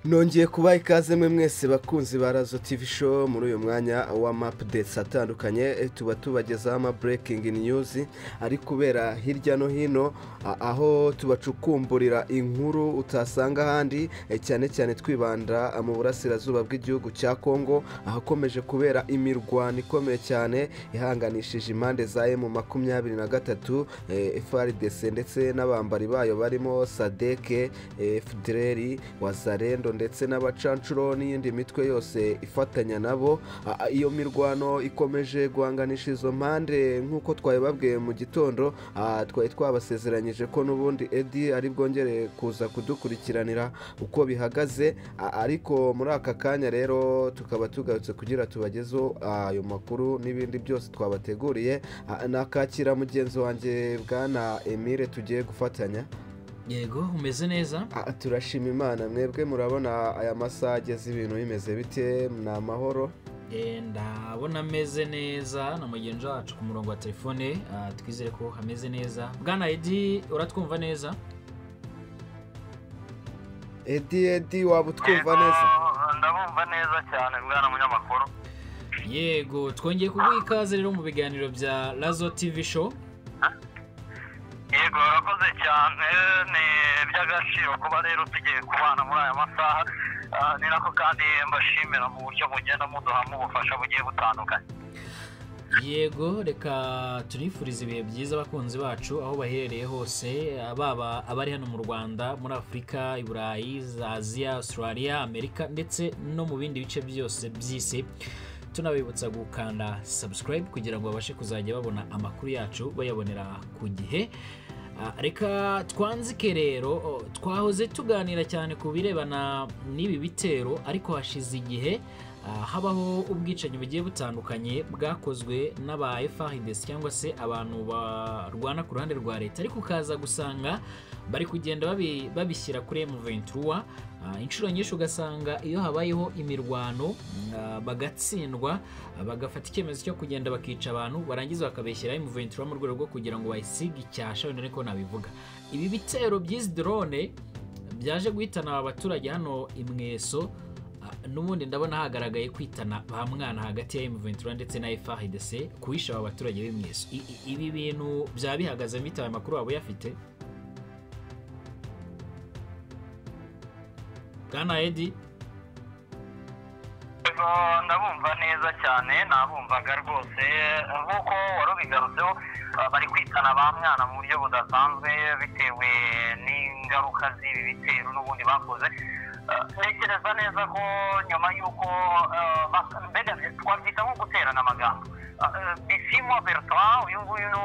nongeye kubaha ikaze mwe mwese bakunzi ba razo tivi show muri uyu mwanya w'amapudetes atandukanye tuba tubagezaho ama burekingi niyuzi ari kubera hirya no hino aho tubacukumburira inkuru utasanga ahandi cyane cyane twibanda mu burasirazuba bw'igihugu cya kongo ahakomeje kubera imirwano ikomeye cyane ihanganishije impande za emu makumyabiri na gatatu efaridese ndetse n'abambari bayo barimo sadeke efudereri wazarendo ndetse n'abacancuro n'iyindi mitwe yose ifatanya nabo iyo mirwano ikomeje guhanganisha izo mpande nk'uko twabibabwiye mu gitondo twari twabasezeranyije ko n'ubundi edi ari bwongere kuza kudukurikiranira uko bihagaze ariko muri aka kanya rero tukaba tugarutse kugira tubagezeho ayo makuru n'ibindi byose twabateguriye nakakira mugenzi wanjye bwana emile tugiye gufatanya yego umeze neza turashima imana mwebwe murabona aya masaha ageze ibintu bimeze bite ni amahoro ndabona ameze neza na mugenzi wacu ku murongo wa telefone twizere ko hameze neza bwana edi uratwumva neza edi edi waba utwumva neza ndabumva neza cyane bwana munyamakuru yego twongeye kuguha ikaze rero mu biganiro bya razo tivi show yego urakoze cyane ni iby'agaciro kuba rero tugiye kubana muri aya masaha ni nako kandi mbashimira mu buryo mugenda muduhamo ubufasha bugiye butandukanye yego reka turifurize ibihe byiza abakunzi bacu aho baherereye hose baba abari hano mu rwanda muri afurika i burayi aziya australia amerika ndetse no mu bindi bice byose by'isi tunabibutsa gukanda subscribe kugira ngo babashe kuzajya babona amakuru yacu bayabonera ku gihe reka twanzike rero twahoze tuganira cyane ku birebana n'ibi bitero ariko hashize igihe habaho ubwicanyi bugiye butandukanye bwakozwe n'aba FARDC cyangwa se abantu barwana ku ruhande rwa leta ariko ukaza gusanga bari kugenda babishyira kuri M23 inshuro nyinshi ugasanga iyo habayeho imirwano bagatsindwa bagafata icyemezo cyo kugenda bakica abantu barangiza bakabeshyiraho imuventura mu rwego rwo kugira ngo bayisige icyasha wenda ariko nabivuga ibi bitero by'izi dorone byaje guhitana aba baturage hano imweso n'ubundi ndabona hagaragaye kwitana ba mwana hagati ya emuventura ndetse na FARDC kuhisha aba baturage b'imweso ibi bintu byaba bihagaze bitaye amakuru waba uyafite bwana edi ndabumva neza cyane nabumvaga rwose nk'uko wari ubigarutseho bari kwitana ba mwana mu buryo budasanzwe bitewe n'ingaruka z'ibi bitero n'ubundi bakoze ntekereza neza ko nyuma y'uko mbega twakwita nko guterana amagambo bisimwa bertrand uyu nguyu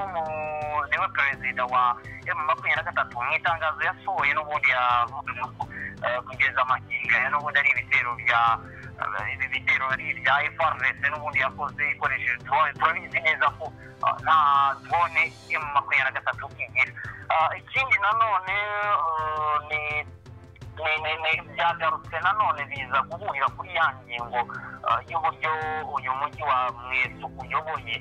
niwe perezida wa emu makumyabiri na gatatu mu itangazo yasohoye n'ubundi yavuze ko kugeza amakinga ya n'ubundi ari ibitero bya ibi bitero ari ibya efarvese n'ubundi yakoze ikoresheje drone turabizi neza ko nta drone emu makumyabiri na gatatu igira ikindi nanone ni byagarutse nanone biza guhurira kuri ya ngingo y'uburyo uyu mujyi wa mwesu uyoboye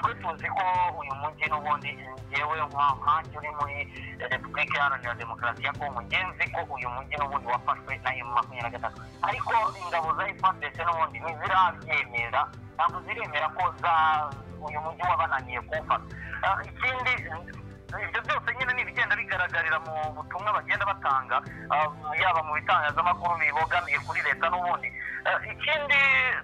twe tuzi ko uyu mujyi n'ubundi ngewe nkanjye uri muri repubulika iharanira demokarasi ya kongo ngenzi ko uyu mujyi n'ubundi wafashwe na emu makumyabiri na gatatu ariko ingabo za efuperi n'ubundi ntizirabyemera ntabwo ziremera ko za uyu mujyi wabananiye kuwufata ikindi ibyo byose nyine ni ibigenda bigaragarira mu butumwa bagenda batanga yaba mu bitangazamakuru bibogamiye kuri leta n'ubundi ikindi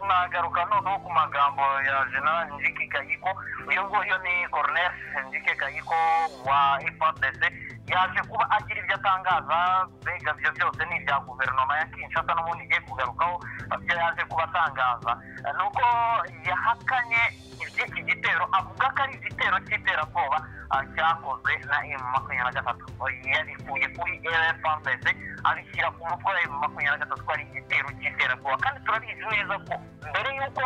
nagaruka noneho ku magambo ya general njike kayiko uyu nguyu ni coroner njike kayiko wa ifadese yaje kuba agira ibyo atangaza mbega ibyo byose ni ibya guverinoma ya kinshasa n'ubundi igiye kugarukaho ibyo yaje kuba atangaza ni uko yahakanye iby'iki gitero avuga ko ari igitero cy'iterabwoba cyakozwe na emu makumyabiri na gatatu yabikuye kuri efuperi abishyira ku mutwe wa emu makumyabiri na gatatu ari igitero cy'iterabwoba kandi turabizi neza ko mbere y'uko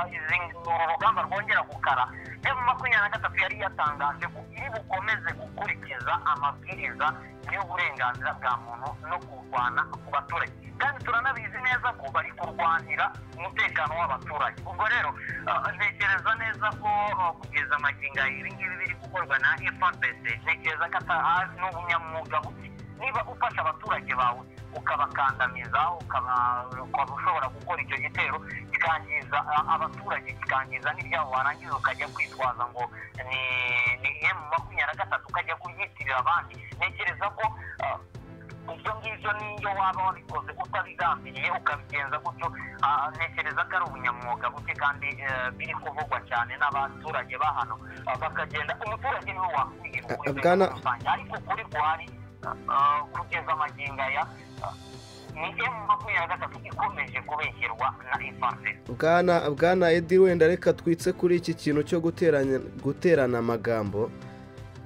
uru rugamba rwongera gukara emu makumyabiri na gatatu yari yatangaje ko iri bukomeze gukurikiza amabwiriza y'uburenganzira bwa muntu no kurwana ku baturage kandi turanabizi neza ko bari kurwanira umutekano w'abaturage ubwo rero ntekereza neza ko kugeza amaginga ibingibi biri gukorwa na efuperi ntekereza ko ari n'ubunyamwuga buke niba ufasha abaturage bawe ukabakandamiza ukaba ushobora gukora icyo gitero kikangiza abaturage kikangiza n'ibyabo warangiza ukajya kwitwaza ngo ni ni emu makumyabiri na gatatu ukajya kubyitirira abandi ntekereza ko ibyo ngibyo n'iyo waba wabikoze utabigambiriye ukabigenza gutyo ntekereza ko ari ubunyamwuga buke kandi biri kuvugwa cyane n'abaturage ba hano bakagenda umuturage niwe wakwihira Bwana- rusange ariko kuri rwari kugeza amagingo aya ni emu makumyabiri na gatatu ikomeje kubeshyirwa na ifarfesi bwana bwana edi wenda reka twitse kuri iki kintu cyo guteranya guterana amagambo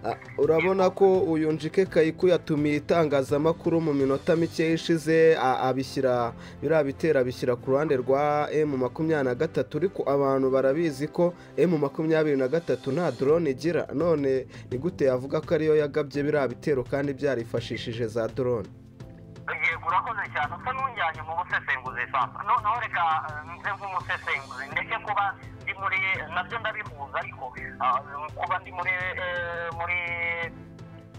Ah, urabona ko uyu njike kayiku yatumiye itangazamakuru mu minota mike ishize a- abishyira biriya bitero abishyira ku ruhande rwa emu makumyabiri na gatatu ariko abantu barabizi ko emu makumyabiri na gatatu nta drone igira none ni gute yavuga ko ariyo yagabye biriya bitero kandi byarifashishije za drone yego urakoze cyane usa n'ujyanye mu busesenguzi sasa noneho reka eh, nze nk'umusesenguzi ndetse kuba ndi muri nabyo ndabihuza ariko ah, kuba ndi muri eh, muri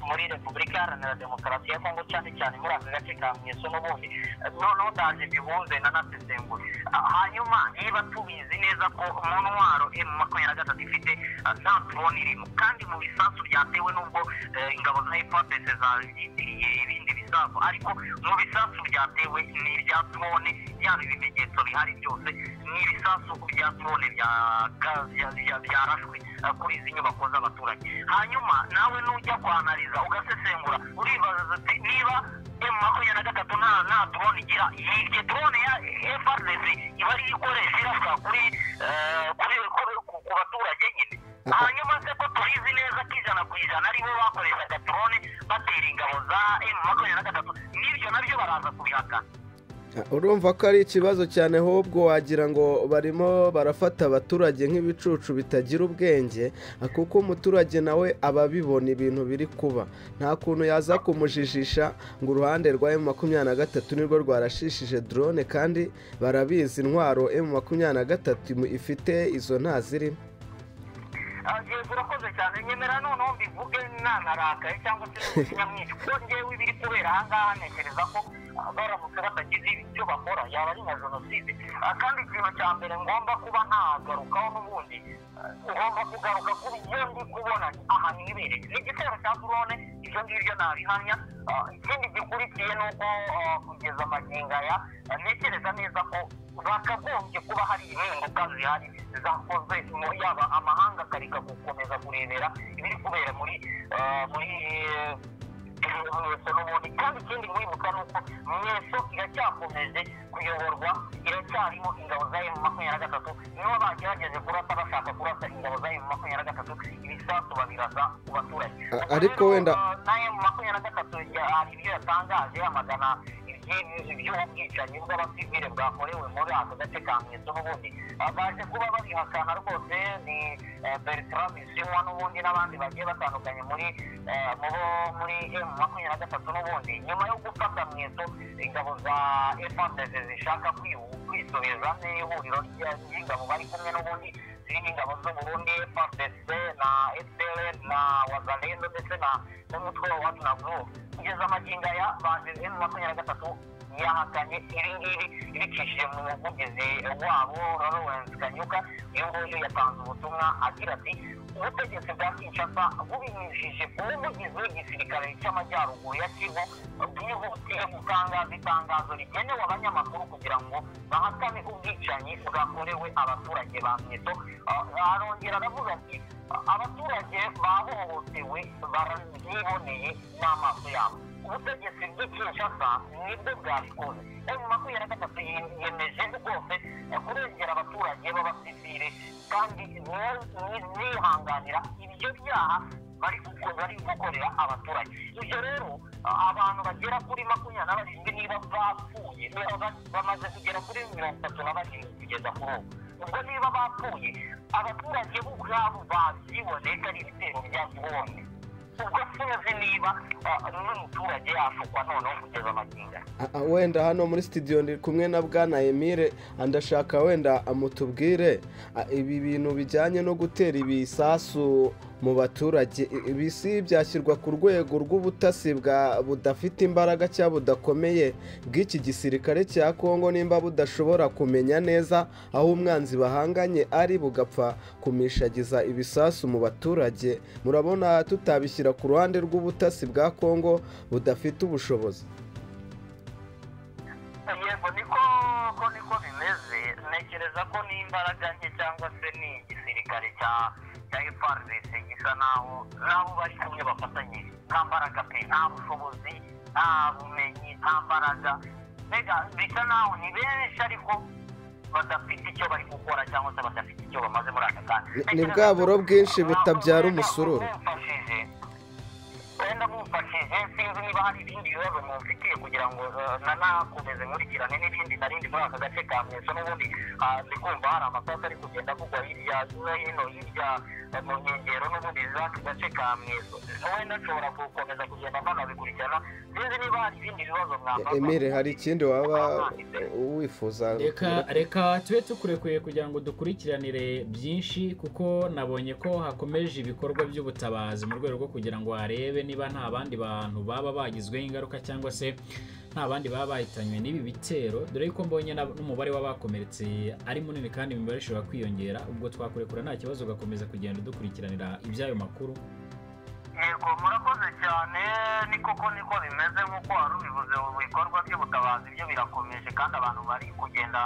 muri repubulika iharanira demokarasi ya kongo cyane cyane muri aka gace ka mweso n'ubundi Eh, noneho ndaje mbihuze nanasesengure Ah, hanyuma niba tubizi neza ko mu ntwaro emu makumyabiri na gatatu ifite ah, nta drone irimo kandi mu bisasu byatewe n'ubwo eh, ingabo za efupes zazitiriye ibindi bisasu ariko mu bisasu byatewe ni ibya drone yaba ibimenyetso bihari byose ni ibisasu bya drone bya- bya- bya- bya- byarashwe eh, kuri izi nyubako z'abaturage hanyuma nawe nujya kwanariza ugasesengura uribaza uti niba emu makumyabiri na gatatu nta nta drone igira iryo drone ya FRDC iba ari yo ikoresha irasa kuri eh, kuri- kuri- ku ku baturage nyine hanyuma se ko tubizi neza ko ijana ku ijana ari bo bakoreshaga drone batera ingabo za emu makumyabiri na gatatu n'ibyo nabyo baraza kubihakana urumva ko ari ikibazo cyane ahubwo wagira ngo barimo barafata abaturage nk'ibicucu bitagira ubwenge kuko umuturage nawe aba abibona ibintu biri kuba nta kuntu yaza kumujijisha ngo uruhande rwa emu makumyabiri na gatatu nirwo rwarashishije drone kandi barabizi intwaro emu makumyabiri na gatatu ifite izo nta zirimo yego urakoze cyane nyemera noneho mbivuge nanarakaye cyangwa se nyamwinshi kuko ngewe ibiri kubera aha ngaha ntekereza ko ah, baramutse batagize icyo bakora yaba ari nka jenoside Ah, kandi ikintu cya mbere ngomba kuba ntagarukaho n'ubundi ah, ngomba kugaruka kuri iyo ndi kubona aha nibereye ni igitero cya drone ibyo ngibyo nabihamya Ah, ikindi gikurikiye ni uko ah, kugeza amagingo aya ah, ntekereza neza ko bakagombye kuba hari impinduka zihari zakoze mu- yaba amahanga akareka gukomeza kurebera ibiri kubera muri eh, muri eh, mweso n'ubundi kandi ikindi mwibuka ni uko mweso iracyakomeje kuyoborwa iracyarimo ingabo za emu makumyabiri na gatatu nibo bagerageze kurasa bashaka kurasa ingabo za emu makumyabiri na gatatu ibisasu babiraza ku baturage A- ariko wenda- nayo mu makumyabiri na gatatu ya- hari ibyo yatangaje yamagana iby'ibi- iby'ubwicanyi bw'abasivile bwakorewe muri ako gace ka mweso n'ubundi baje kuba babihakana rwose ni eh, bertrand bisimwa n'ubundi n'abandi bagiye batandukanye muri eh, mu bo- muri emu makumyabiri na gatatu n'ubundi nyuma yo gufata mweso ingabo za efandeze zishaka kwihu- kwisubiza n'ihuriro rya- ry'ingabo bari kumwe n'ubundi zirimo ingabo z'uburundi FARDC na fpr na wazalendo ndetse na- n'umutwe wa waginavu kugeza amagingo aya baje emu makumyabiri na gatatu yahakanye iri ngiri ibicishije mu muvugizi wabo lawrence kanyuka uyu nguyu yatanze ubutumwa agira ati ubutegetsi bwa kinshasa bubinyujije ku muvugizi w'igisirikare cy'amajyaruguru ya kivu bwihutiye gutangaza itangazo rigenewe abanyamakuru kugira ngo bahakane ubwicanyi bwakorewe abaturage ba mweto Ah, arongera aravuga ati abaturage bahohotewe barabyiboneye n'amaso yabo ubutegetsi bw'ikinshasa nibwo bwabikoze emu makumyabiri na gatatu ye- yemeje rwose eh, kurengera abaturage b'abasivile kandi ni- ni- nihanganira ibyo byaha bari guko- bari gukorera abaturage ibyo rero ah, abantu bagera kuri makumyabiri na barindwi niba bapfuye niba ba- bamaze kugera kuri mirongo itatu na barindwi kugeza kuri ubu ubwo niba bapfuye abaturage bo ubwabo babyiboneka ari ibitero bya drone ubwo sinzi niba n'umuturage yashukwa noneho kugeza amagingo Ah, ah, wenda hano muri studio ndi kumwe na bwana emile ndashaka wenda mutubwire ah, ibi bintu bijyanye no gutera ibisasu mu baturage i- ibi si byashyirwa ku rwego rw'ubutasi bwa budafite imbaraga cyangwa budakomeye bw'iki gisirikare cya kongo nimba budashobora kumenya neza aho umwanzi bahanganye ari bugapfa kumishagiza ibisasu mu baturage murabona tutabishyira ku ruhande rw'ubutasi bwa kongo budafite ubushobozi yego niko ko niko bimeze ntekereza ko n'imbaraga nke cyangwa se ni igisirikare cya cya efarisi gisa naho nabo bari kumwe bafatanyije nta mbaraga pe nta bushobozi nta bumenyi nta mbaraga mbega bisa naho ni benshi ariko badafite icyo bari gukora cyangwa se badafite icyo bamaze muri aka kanya Ni- ni Ntekereza bwa ko- buro bwinshi butabyara wenda umusururu. mumfashije. wenda mumfashije sinzi niba hari ibindi bibazo mumfitiye kugira ngo eh, na nakomeze nkurikirane n'ibindi narindi muri aka gace ka mweso n'ubundi ah, ndi kumva hari amasasu ari kugenda kugwa hirya no hino hirya eh, mu nkengero n'ubundi z'aka gace ka mweso wenda nshobora gukomeza kugenda mpanabikurikirana sinzi niba hari ibindi bibazo mwafata emile hari ikindi waba wifuza reka reka tube tukurekuye kugira ngo dukurikiranire byinshi kuko nabonye ko hakomeje ibikorwa by'ubutabazi mu rwego rwo kugira ngo harebe niba nta bandi bantu baba bagizweho ingaruka cyangwa se nta bandi baba bahitanywe n'ibi bitero dore yuko mbonye na- n'umubare w'abakomeretse ari munini kandi imibare ishobora kwiyongera ubwo twakurekura nta kibazo ugakomeza kugenda dukurikiranira iby'ayo makuru yego murakoze cyane ni koko niko bimeze nk'uko wari ubivuze ubu bikorwa by'ubutabazi byo birakomeje kandi abantu bari kugenda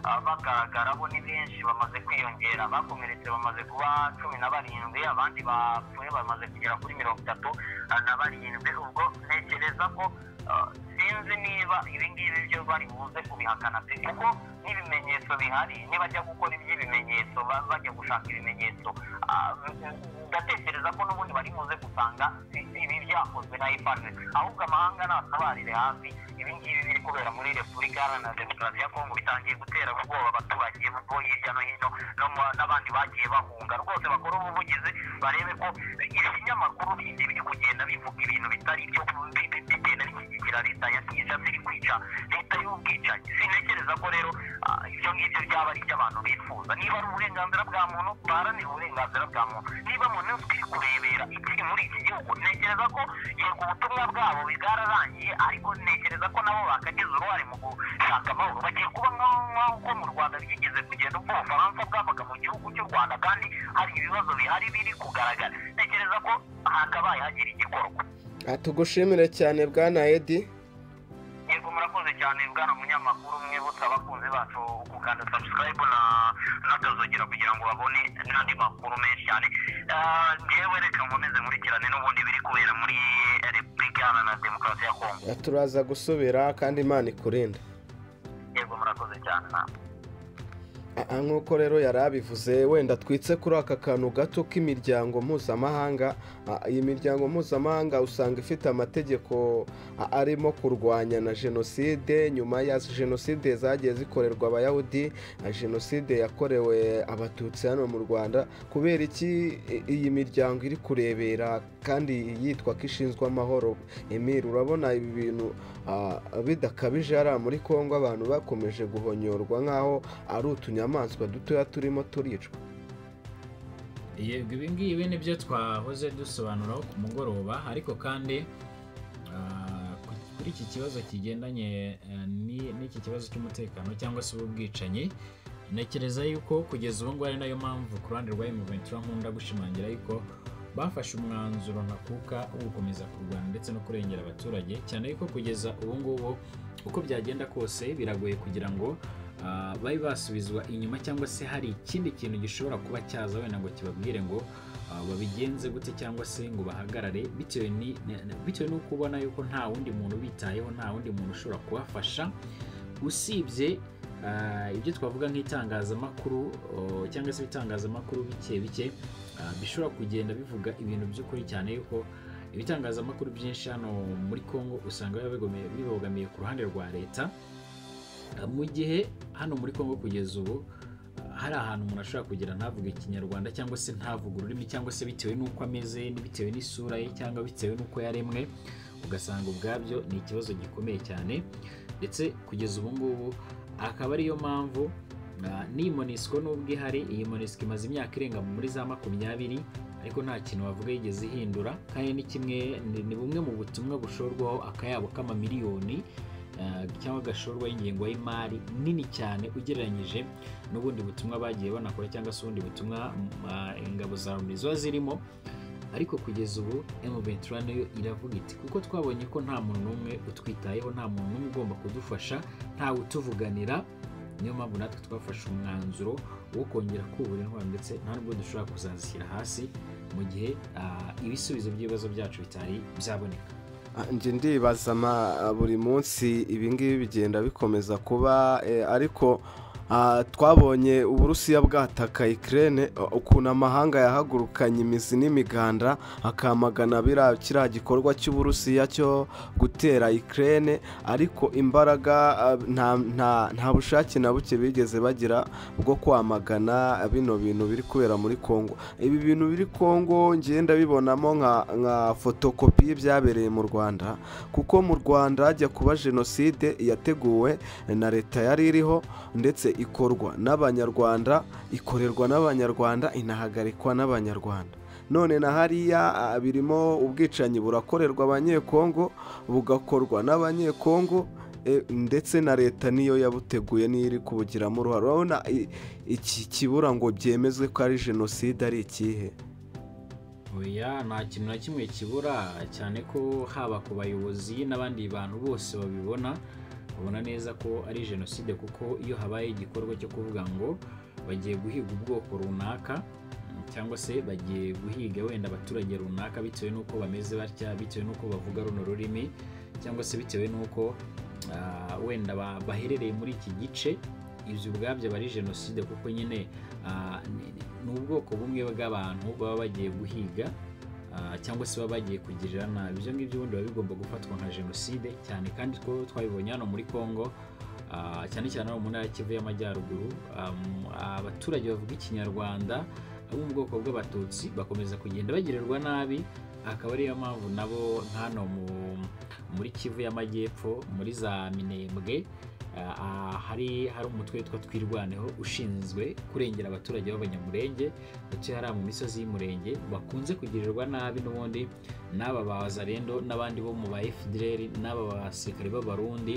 ah, bagaragara bo ni benshi bamaze kwiyongera abakomeretse bamaze kuba cumi na barindwi abandi bapfuye bamaze kugera kuri mirongo itatu ah, na barindwi ubwo ntekereza ko ah, sinzi niba ibi ngibi byo bari buze kubihakana pe kuko n'ibimenyetso bihari nibajya gukora iby'ibimenyetso ba- bajya gushaka ibimenyetso ah, ndatekereza ko n'ubundi bari buze gusanga i- ibi byakozwe na ipanu ahubwo amahanga natabarire hafi ibi ngibi biri kubera muri repubulika iharanira demokarasi ya kongo bitangiye gutera ubwoba abaturage bo hirya no hino no mu- n'abandi bagiye bahunga rwose bakora ubuvugizi barebe ko ibinyamakuru bindi biri kugenda bivuga ibintu bitari byo bi- bi- bigenda bishyigikira leta ya kinshasa iri kwica leta y'ubwicanyi sintekereza ko rero ah, ibyo ngibyo byaba ari iby'abantu bifuza niba ari uburenganzira bwa muntu baharanire uburenganzira bwa muntu niba mu minsi turi kurebera ikiri muri iki gihugu ntekereza ko yego ubutumwa bwabo bwararangiye ariko ntekereza ko nabo bakagize uruhare mu gushaka amahoro bagiye kuba nk'aho nk'aho uko mu rwanda byigeze kugenda ubwo ubufaransa bwabaga mu gihugu cy'u rwanda kandi hari ibibazo bihari biri kugaragara ntekereza ko hakabaye hagira igikorwa Ah, tugushimire cyane bwana edi yego murakoze cyane bwana munyamakuru mwibutsa abakunzi bacu gukanda subscribe na n'akazogera kugira ngo babone n'andi makuru menshi cyane Ah, ngewe reka nkomeze nkurikirane n'ubundi biri kubera muri repubulika iharanira demokarasi ya kongo Ah, turaza gusubira kandi imana ikurinde yego murakoze cyane namwe Ah, ah, nk'uko rero yari abivuze wenda twitse kuri aka kantu gato k'imiryango mpuzamahanga Ah, iyi miryango mpuzamahanga usanga ifite amategeko ah, arimo kurwanya na jenoside nyuma ya jenoside zagiye zikorerwa abayahudi ah, jenoside yakorewe abatutsi hano mu rwanda kubera iki i- iyi miryango iri kurebera kandi yitwa ko ishinzwe amahoro emile urabona ibi bintu ah, bidakabije hariya muri congo abantu bakomeje guhonyorwa nk'aho ari utunyamaswa dutoya turimo turicwa yego ibi ngibi ni byo twahoze dusobanuraho ku mugoroba ariko kandi ah, ku- kuri iki kibazo kigendanye eh, ni- n'iki kibazo cy'umutekano cyangwa se ubwicanyi ntekereza yuko kugeza ubu ngubu ari nayo mpamvu ku ruhande rwa M23 nkunda gushimangira yuko bafashe umwanzuro ntakuka wo gukomeza kurwana ndetse no kurengera abaturage cyane yuko kugeza ubu ngubu uko byagenda kose biragoye kugira ngo ah, babe basubizwa inyuma cyangwa se hari ikindi kintu gishobora kuba cyaza wenda ngo kibabwire ngo ah, babigenze gute cyangwa se ngo bahagarare bitewe ni- ni- bitewe no kubona yuko nta wundi muntu ubitayeho nta wundi muntu ushobora kubafasha usibye ah, ibyo twavuga nk'itangazamakuru oh, cyangwa se ibitangazamakuru bike bike ah, bishobora kugenda bivuga ibintu by'ukuri cyane yuko ibitangazamakuru byinshi hano muri Congo usanga biba bigome- bibogamiye ku ruhande rwa leta mu gihe hano muri congo kugeza ubu hari ahantu umuntu ashobora kugira ntavuge ikinyarwanda cyangwa se ntavuge ururimi cyangwa se bitewe n'uko ameze bitewe n'isura ye cyangwa bitewe n'uko yaremwe ugasanga ubwabyo ni ikibazo gikomeye cyane ndetse kugeza ubu ngubu akaba ariyo mpamvu n'iyi monisiko n'ubwo ihari iyi monisiko imaze imyaka irenga muri za makumyabiri ariko nta kintu wavuga yigeze ihindura kandi ni kimwe ni bumwe mu butumwa bushorwaho akayabo k'amamiliyoni cyangwa gashorwaho ingengo y'imari nini cyane ugereranyije n'ubundi butumwa bagiye banakora cyangwa se ubundi butumwa ingabo za loni ziba zirimo ariko kugeza ubu M23 nayo iravuga iti kuko twabonye ko nta muntu n'umwe utwitayeho nta muntu n'umwe ugomba kudufasha ntawe utuvuganira niyo mpamvu natwe twafashe umwanzuro wo kongera kubura intwaro ndetse nta nubwo dushobora kuzazishyira hasi mu gihe ibisubizo by'ibibazo byacu bitari byaboneka njye ndibaza buri munsi ibingibi bigenda bikomeza kuba ariko twabonye uburusiya bwataka ikirere ukuntu amahanga yahagurukanye imizi n'imiganda akamagana kiriya gikorwa cy'uburusiya cyo gutera ikirere ariko imbaraga nta bushake na buke bigeze bagira bwo kwamagana bino bintu biri kubera muri congo ibi bintu biri congo ngenda bibonamo nka fotokopi y'ibyabereye mu rwanda kuko mu rwanda hajya kuba jenoside yateguwe na leta yari iriho ndetse ikorwa n'abanyarwanda ikorerwa n'abanyarwanda inahagarikwa n'abanyarwanda none na hariya birimo ubwicanyi burakorerwa abanyekongo bugakorwa n'abanyekongo ndetse na leta niyo yabuteguye niyo iri kubugiramo uruhare urabona iki kibura ngo byemezwe ko ari jenoside ari ikihe oya nta kintu na kimwe kibura cyane ko haba ku bayobozi n'abandi bantu bose babibona babona neza ko ari jenoside kuko iyo habaye igikorwa cyo kuvuga ngo bagiye guhiga ubwoko runaka cyangwa se bagiye guhiga wenda abaturage runaka bitewe n'uko bameze batya bitewe n'uko bavuga runo rurimi cyangwa se bitewe n'uko wenda baherereye muri iki gice ibyo ubwabyo aba ari jenoside kuko nyine ni ubwoko bumwe bw'abantu baba bagiye guhiga cyangwa se baba bagiye kugirira nabi ibyo ngibyo ubundi biba bigomba gufatwa nka jenoside cyane kandi ko twabibonye hano muri congo cyane cyane hano mu ntara kivu y'amajyaruguru abaturage bavuga ikinyarwanda bo mu bwoko bw'abatutsi bakomeza kugenda bagirirwa nabi akaba ariyo mpamvu nabo hano muri kivu y'amajyepfo muri za minembwe hari hari umutwe witwa twirwaneho ushinzwe kurengera abaturage b'abanyamurenge ndetse hariya mu misozi y'umurenge bakunze kugirirwa nabi n'ubundi n'aba ba zarendo n'abandi bo mu ba fdr n'aba basirikare b'abarundi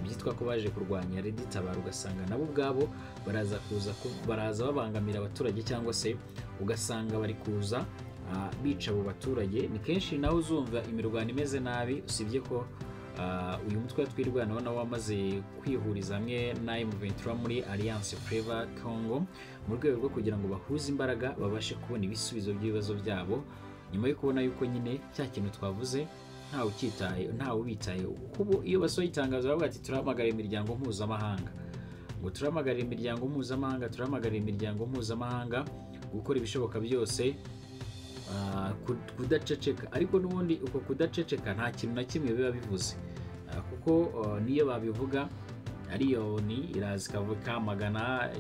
byitwa ko baje kurwanya reditabara ugasanga nabo ubwabo baraza kuza baraza babangamira abaturage cyangwa se ugasanga bari kuza bica abo baturage ni kenshi nawe uzumva imirwano imeze nabi usibye ko uyu mutwe twirwanaho nawe wamaze kwihuriza hamwe na M23 muri Alliance Fleva Congo mu rwego rwo kugira ngo bahuze imbaraga babashe kubona ibisubizo by'ibibazo byabo nyuma yo kubona yuko nyine cya kintu twavuze ntawe ukitaye ntawe ubitaye kuko iyo basohoye itangazo baravuga ati turahamagarira imiryango mpuzamahanga ngo turahamagarira imiryango mpuzamahanga turahamagarira imiryango mpuzamahanga gukora ibishoboka byose kudaceceka ariko n'ubundi uko kudaceceka nta kintu na kimwe biba bivuze kuko niyo babivuga ariyoni iraza ikamagana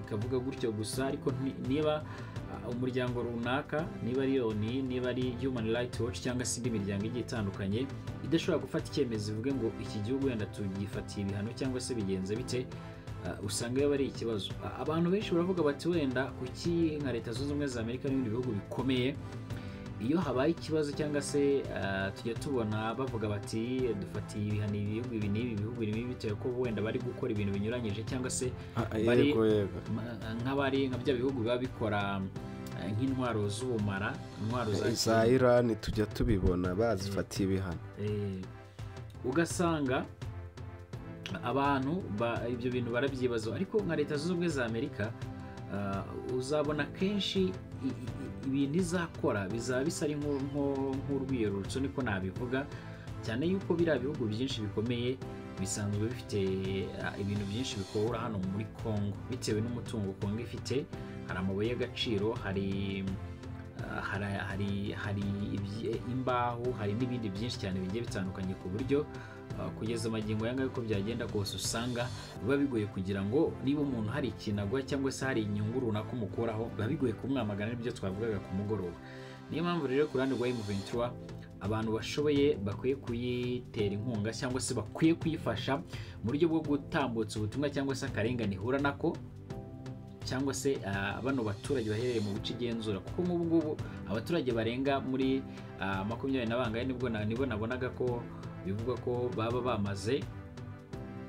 ikavuga gutyo gusa ariko niba umuryango runaka niba ariyoni niba ari human rights watch cyangwa se indi miryango igiye itandukanye idashobora gufata icyemezo ivuge ngo iki gihugu wenda tugifatiye ibihano cyangwa se bigenze bite usanga biba ari ikibazo abantu benshi baravuga bati wenda kuki nka leta zunze ubumwe za amerika n'ibindi bihugu bikomeye iyo habaye ikibazo cyangwa se tujya tubona bavuga bati dufatiye ibihano ibihugu ibi n'ibi bihugu ibi bitewe ko wenda bari gukora ibintu binyuranyije cyangwa se nk'abari nka bya bihugu biba bikora nk'intwaro z'ubumara intwaro za irani tujya tubibona bazifatiye ibihano ugasanga abantu ibyo bintu barabyibazaho ariko nka leta zunze ubumwe za amerika uzabona kenshi ibintu izakora bizaba bisa ari nk'urwiyerurutso niko nabivuga cyane yuko biriya bihugu byinshi bikomeye bisanzwe bifite ibintu byinshi bikora hano muri congo bitewe n'umutungo congo ifite hari amabuye y'agaciro hari hari imbaho hari n'ibindi byinshi cyane bigiye bitandukanye ku buryo Ah, kugeza magingo aya ngaya uko byagenda kose usanga biba bigoye kugira ngo niba umuntu hari ikintu agura cyangwa se hari inyungu runaka umukuraho biba bigoye kumwamagana n'ibyo twavugaga ku mugoroba niyo mpamvu rero ku ruhande rwa emuventura abantu bashoboye bakwiye kuyitera inkunga cyangwa se bakwiye kuyifasha mu buryo bwo gutambutsa ubutumwa cyangwa se akarengane ihura nako cyangwa se ah, bano baturage baherereye mu bice igenzura kuko nk'ubu ngubu abaturage barenga muri ah, makumyabiri na bangahe nibwo na- nibo nabonaga ko bivugwa ko baba bamaze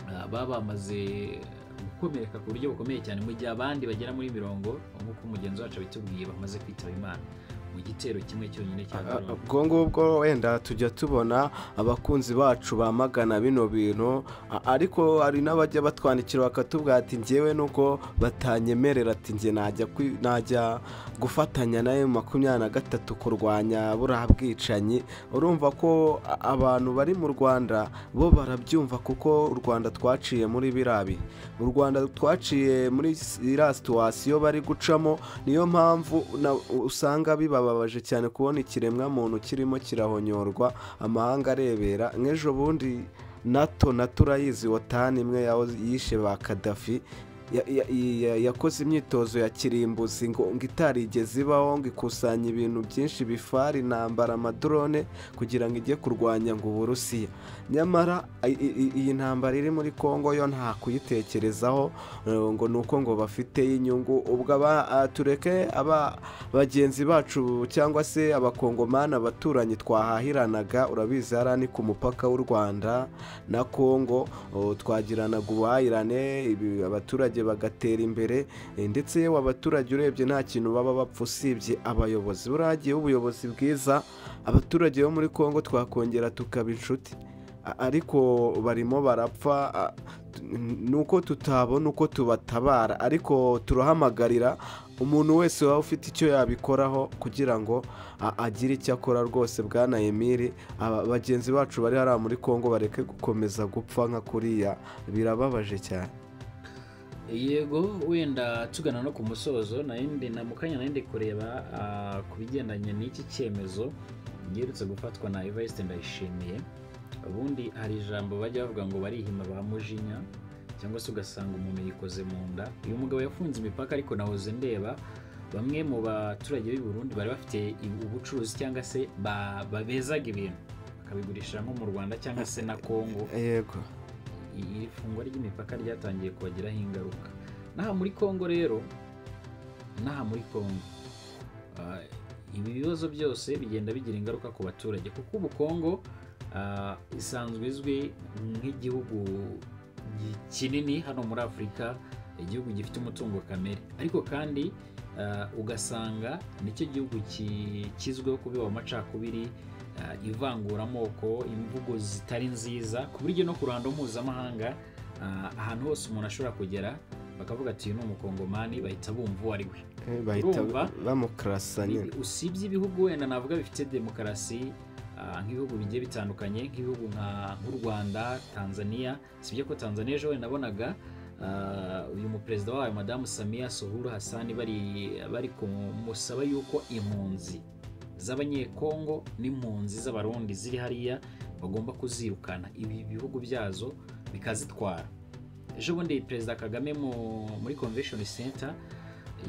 ah, baba bamaze gukomereka ku buryo bukomeye cyane mu gihe abandi bagera muri mirongo nk'uko umugenzi wacu abitubwiye bamaze kwitaba imana mu gitero kimwe cyonyine cya drone. ubwo ngubwo wenda tujya tubona abakunzi bacu bamagana bino bintu a- ariko hari n'abajya batwandikira bakatubwira ati ngewe nuko batanyemerera ati nge najya kwi- najya gufatanya na emu makumyabiri na gatatu kurwanya buriya bwicanyi urumva ko a- abantu bari mu rwanda bo barabyumva kuko u rwanda twaciye muri birabi u rwanda twaciye muri iriya situwasiyo bari gucamo niyo mpamvu na- usanga bibababaje cyane kubona ikiremwamuntu kirimo kirahonyorwa amahanga arebera nk'ejo bundi nato nato urayizi wotani imwe yaho yishe ba kadafi ya- ya- ya- yakoze imyitozo ya kirimbuzi ngo ngo itarigeze ibaho ngo ikusanya ibintu byinshi bifari intambara amadrone kugira ngo ijye kurwanya ngo uburusiya nyamara i- i- i- iyi ntambara iri muri kongo yo nta kuyitekerezaho eh, ngo ni uko ngo bafite inyungu ubwo aba- ah, tureke aba bagenzi bacu cyangwa se abakongomani abaturanyi twahahiranaga urabizi hariya ni ku mupaka w'u rwanda na kongo oh, twagiranaga ubuhahirane ibi- abaturage bagatera imbere eh, ndetse yewe abaturage urebye nta kintu baba bapfa usibye abayobozi buragiye ubuyobozi bwiza abaturage bo muri kongo twakongera tukaba inshuti A- ariko barimo barapfa a- t- ni uko tutabona uko tubatabara ariko turahamagarira umuntu wese waba ufite icyo yabikoraho kugira ngo a- agire icyo akora rwose bwana emiri aba bagenzi bacu bari hariya muri kongo bareke gukomeza gupfa nka kuriya birababaje cyane yego wenda tugana no ku musozo nayindi na mu kanya nayindi kureba ah, ku bigendanye n'iki cyemezo giherutse gufatwa na Evariste Ndayishimiye ubundi hari ijambo bajya bavuga ngo barihima ba mujinya cyangwa se ugasanga umuntu yikoze mu nda uyu mugabo yafunze imipaka ariko nahoze ndeba bamwe mu baturage b'i Burundi bari bafite ubucuruzi cyangwa se ba- babezaga ibintu bakabigurisha nko mu Rwanda cyangwa se na Kongo yego iri fungwa ry'imipaka ryatangiye kubagiraho ingaruka n'aha muri kongo rero n'aha muri kongo ah, ibi bibazo byose bigenda bigira ingaruka ku baturage kuko ubu kongo ah, isanzwe izwi nk'igihugu gi- kinini hano muri afurika igihugu gifite umutungo kamere ariko kandi ah, ugasanga nicyo gihugu ki- kizwiho kubiba amacakubiri ah, ivanguramoko imvugo zitari nziza ku buryo no ku ruhando mpuzamahanga ah, ahantu hose umuntu ashobora kugera bakavuga ati uyu ni umukongomani bahita bumva uwo ari we Eh, bahita Urumva? bamukarasa nyine Ibi- usibye ibihugu wenda navuga bifite demokarasi ah, nk'ibihugu bigiye bitandukanye nk'ibihugu nka- nk'u rwanda tanzania sibye ko tanzania ejo wenda nabonaga ah, uyu muperezida wayo madamu samiya sohuru hasani bari bari kumusaba yuko impunzi z'abanyekongo n'impunzi z'abarundi ziri hariya bagomba kuzirukana ibi bihugu byazo bikazitwara ejo bundi perezida kagame mu- muri convention center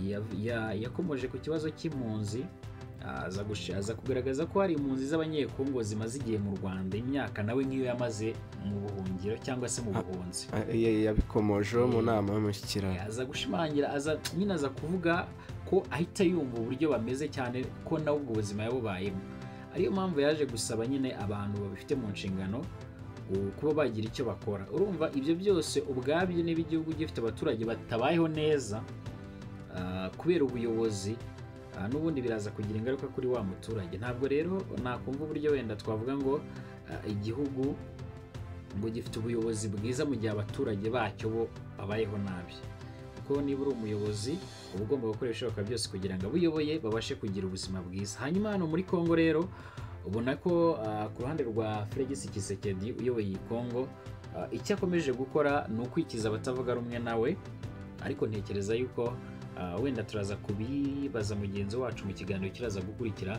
yav- ya- yakomoje ku kibazo cy'impunzi aza gushi- aza kugaragaza ko hari impunzi z'abanyekongo zimaze igihe mu rwanda imyaka nawe nk'iyo yamaze mu buhungiro cyangwa se mu buhunzi Ah, eh, yabikomojeho mu Eh, nama y'umushyikirano aza gushimangira aza nyine aza kuvuga ko ahita yumva uburyo bameze cyane ko nawe ubwo buzima yabubayemo ariyo mpamvu yaje gusaba nyine abantu babifite mu nshingano u- kuba bagira icyo bakora urumva ibyo byose ubwabyo niba igihugu gifite abaturage batabayeho neza ah, kubera ubuyobozi ah, n'ubundi biraza kugira ingaruka kuri wa muturage ntabwo rero nakumva uburyo wenda twavuga ngo ah, igihugu ngo gifite ubuyobozi bwiza mu gihe abaturage bacyo bo babayeho nabi kuko niba uri umuyobozi uba ugomba gukoresha ibishoboka byose kugira ngo abuyoboye babashe kugira ubuzima bwiza hanyuma hano muri kongo rero ubona ko ah, ku ruhande rwa Félix Tshisekedi uyoboye iyi kongo ah, icyo akomeje gukora ni ukwikiza abatavuga rumwe nawe ariko ntekereza yuko ah, wenda turaza kubibaza mugenzi wacu mu kiganiro kiraza gukurikira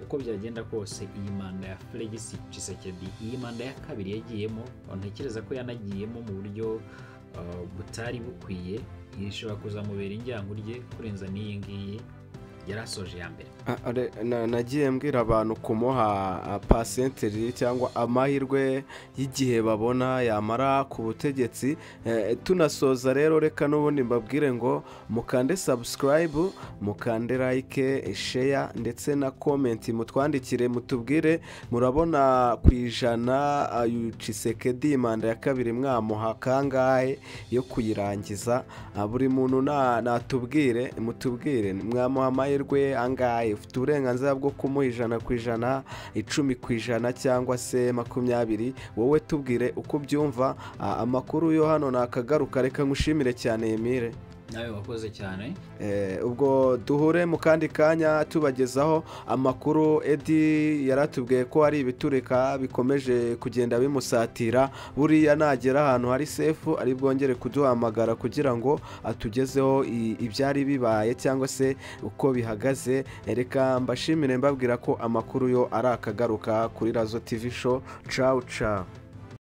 uko byagenda kose iyi manda ya Felix Tshisekedi iyi manda ya kabiri yagiyemo ntekereza ko yanagiyemo mu buryo uh, butari bukwiye ishobora kuzamubera injyango rye kurenza n'iyi ngiyi yari asoje ya mbere nagiye mbwira abantu kumuha pasenteri cyangwa amahirwe y'igihe babona yamara ku butegetsi tunasoza rero reka n'ubundi mbabwire ngo mukande sabusikarayibu mukande layike sheya ndetse na komenti mutwandikire mutubwire murabona ku ijana yucisekedi manda ya kabiri mwamuha kangahe yo kuyirangiza buri muntu natubwire mutubwire mwamuha amahirwe amahirwe angahe ufite uburenganzira bwo kumuha ijana ku ijana icumi ku ijana cyangwa se makumyabiri wowe tubwire uko ubyumva amakuru yo hano nakagaruka reka nkushimire cyane yemire nawe wakoze cyane ubwo duhure mu kandi kanya tubagezaho amakuru edi yaratubwiye ko hari ibiturika bikomeje kugenda bimusatira buriya nagera ahantu hari sefu ari bwongere kuduhamagara kugira ngo atugezeho ibyari bibaye cyangwa se uko bihagaze reka mbashimire mbabwira ko amakuru yo ari akagaruka kuri razo tivi sho cawu cawu